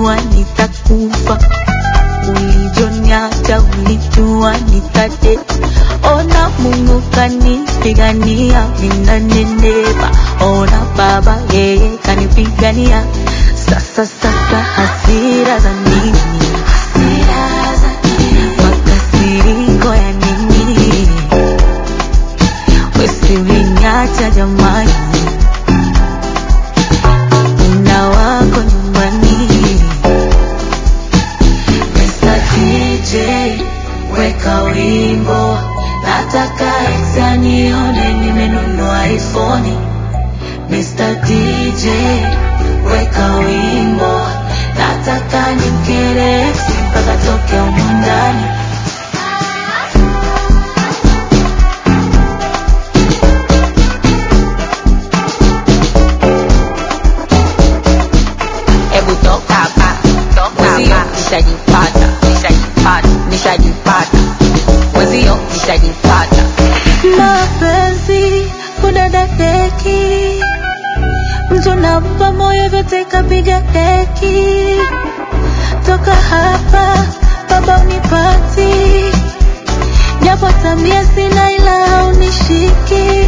ulijua nitakufa, ulivyoniacha ulijua nitate. Ona Mungu kanipigania, ninanenepa. Ona Baba yeye kanipigania. Sasa sasa hasira za nini? Hasira za nini? Makasiriko ya nini? Usivinyacha jamani, una wako nyumbani. Mr. DJ, weka wimbo, nataka exa nione nimenunua iPhone. Mr. DJ, weka wimbo, nataka nimkere ex mpaka toke humu ndani. Hebu toka hapa, toka hapa, nishajipata, nishajipata, nishajipata, mwezio nishajipata. Mapenzi kudadadeki, mtu nampa moyo vyote kapiga deki. Toka hapa baba unipati, japo tabia sina ila haunishiki